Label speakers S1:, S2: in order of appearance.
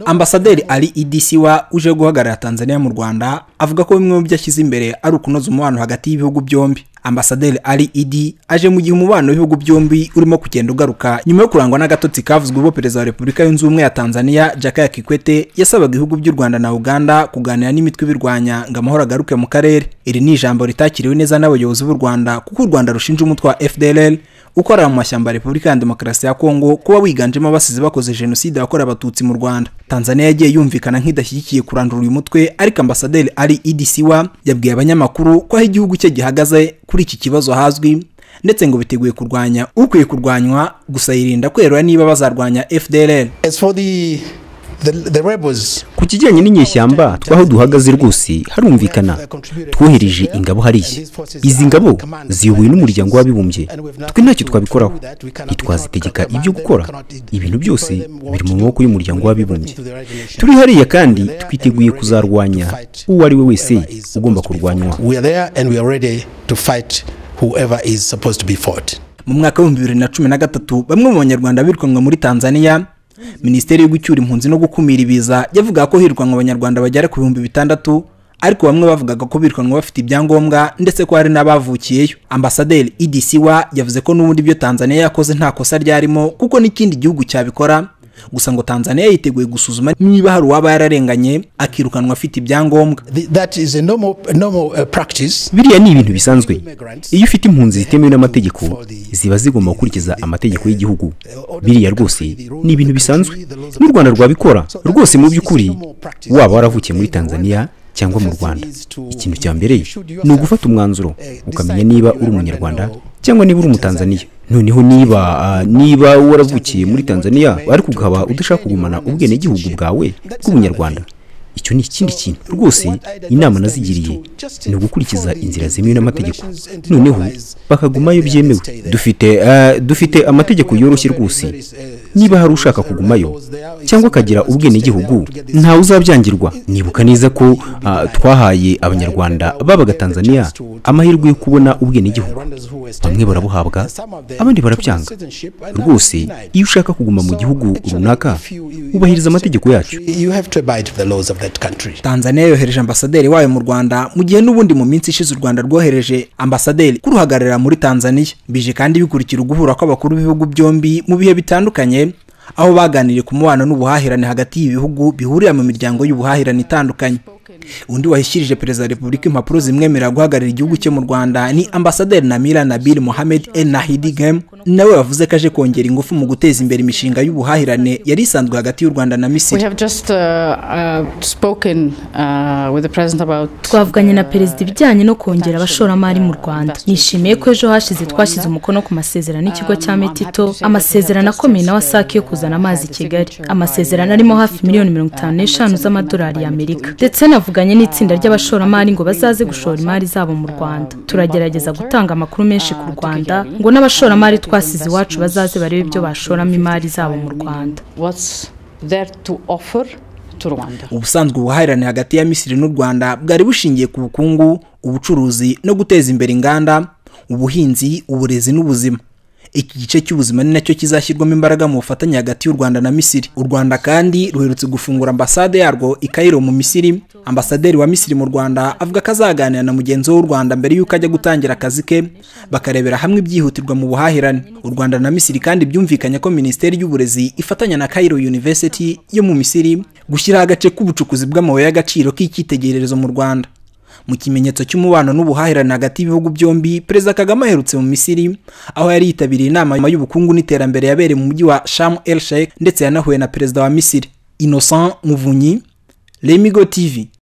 S1: ambasaderi Ali idisi wa uje guhagarara tanzania mu rwanda avuga ko bimwe mu byo ashyize imbere ari ukunoza umubano hagati y'ibihugu byombi ambasaderi Ali idi aje mu gihe umubano w'ibihugu byombi urimo kugenda ugaruka nyuma yo kurangwa n'agatotsi kavuzwe ubwo perezida wa repubulika yunze ubumwe ya tanzania jakaya kikwete yasabaga ibihugu by'u rwanda na uganda kuganira n'imitwe ibirwanya ngo amahoro agaruke mu karere iri ni ijambo ritakiriwe neza n'abayobozi b'u rwanda kuko u rwanda rushinja umutwe wa fdrl ukorera mu mashyamba ya repubulika ya demokarasi ya kongo kuba wiganjemo abasizi bakoze jenoside yakorewe abatutsi mu rwanda tanzania yagiye yumvikana nk'idashyigikiye kurandura uyu mutwe ariko ambasaderi ali idisiwa yabwiye abanyamakuru ko aho igihugu cye gihagaze kuri iki kibazo hazwi ndetse ngo biteguye kurwanya ukwiye kurwanywa gusa yirinda kwerura niba bazarwanya fdrl
S2: ku kijyanye n'inyeshyamba twaho duhagaze rwose harumvikana twohereje ingabo hariya izi ngabo ziyobowe n'umuryango w'abibumbye twe ntacyo twabikoraho ntitwazitegeka ibyo gukora ibintu byose biri mu maboko y'umuryango w'abibumbye turi hariya kandi twiteguye kuzarwanya uwo ari we wese ugomba kurwanywa
S1: mu mwaka w'ibihumbi bibiri na cumi na gatatu bamwe mu banyarwanda birukanwe muri tanzania minisiteri yo gucyura impunzi no gukumira ibiza yavuga ko hirukanwa abanyarwanda bagera ku bihumbi bitandatu ariko bamwe bavugaga ko birukanwa bafite ibyangombwa ndetse ko hari n'abavukiyeyo ambasaderi idisiwa yavuze ko n'ubundi ibyo tanzania yakoze nta kosa ryarimo kuko n'ikindi gihugu cyabikora gusa ngo tanzania yiteguye gusuzuma niba hari uwaba yararenganye akirukanwa afite ibyangombwa
S2: biriya ni ibintu bisanzwe iyo ufite impunzi zitemewe n'amategeko ziba zigomba gukurikiza amategeko y'igihugu biriya rwose ni ibintu bisanzwe n'u rwanda rwabikora rwose mu by'ukuri waba waravukiye muri tanzania cyangwa mu rwanda ikintu cya mbere ni ugufata umwanzuro ukamenya niba uri umunyarwanda cyangwa niba uri umutanzaniya noneho niba niba waravukiye muri tanzania ariko ukaba udashaka kugumana ubwenegihugu bwawe bw'ubunyarwanda icyo ni ikindi kintu rwose inama nazigiriye ni ugukurikiza inzira zemewe n'amategeko noneho bakagumayo byemewe dufite dufite amategeko yoroshye rwose niba hari ushaka kugumayo cyangwa akagira ubwenegihugu ntawe uzabyangirwa nibuka neza ko twahaye abanyarwanda babaga tanzania amahirwe yo kubona ubwenegihugu bamwe barabuhabwa abandi barabyanga rwose iyo ushaka kuguma mu gihugu runaka ubahiriza amategeko yacu
S1: tanzania yohereje ambasaderi wayo mu rwanda mu gihe n'ubundi mu minsi ishize u rwanda rwohereje ambasaderi kuruhagararira muri tanzania bije kandi bikurikira uguhura kw'abakuru b'ibihugu byombi mu bihe bitandukanye aho baganiriye ku mubano n'ubuhahirane hagati y'ibihugu bihurira mu miryango y'ubuhahirane itandukanye undi wahishirije perezida wa repubulika impapuro zimwemerera guhagararira igihugu cye mu rwanda ni ambasaderi namira nabil mohamed el nahidi gem nawe wavuze ko aje kongera ingufu mu guteza imbere imishinga y'ubuhahirane yari isanzwe hagati y'u rwanda na misiri
S3: twavuganye na perezida ibijyanye no kongera abashoramari mu rwanda nishimiye ko ejo hashize twashyize umukono ku masezerano y'ikigo cya metito amasezerano akomeye na wasake yo kuzana amazi i kigali amasezerano arimo hafi miliyoni mirongo itanu n'eshanu z'amadolari y'amerika ndetse na bavuganye n'itsinda ry'abashoramari ngo bazaze gushora imari zabo mu rwanda turagerageza gutanga amakuru menshi ku rwanda ngo n'abashoramari twasize iwacu bazaze barebe ibyo bashoramo imari zabo mu rwanda
S1: ubusanzwe ubuhahirane hagati ya misiri n'u rwanda bwari bushingiye ku bukungu ubucuruzi no guteza imbere inganda ubuhinzi uburezi n'ubuzima iki gice cy'ubuzima ni nacyo kizashyirwamo imbaraga mu bufatanye hagati y'u rwanda na misiri u rwanda kandi ruherutse gufungura ambasade yarwo i Cairo mu misiri ambasaderi wa misiri mu rwanda avuga ko azaganira na mugenzi we w'u rwanda mbere y'uko ajya gutangira akazi ke bakarebera hamwe ibyihutirwa mu buhahirane u rwanda na misiri kandi byumvikanye ko minisiteri y'uburezi ifatanya na Cairo University yo mu misiri gushyiraho agace k'ubucukuzi bw'amabuye y'agaciro k'icyitegererezo mu rwanda mu kimenyetso cy'umubano n'ubuhahirane hagati y'ibihugu byombi perezida kagame aherutse mu misiri aho yari yitabiriye inama y'ubukungu n'iterambere yabereye mu mujyi wa shamu el sheikh ndetse yanahuye na perezida wa misiri innocent muvunyi remigo tv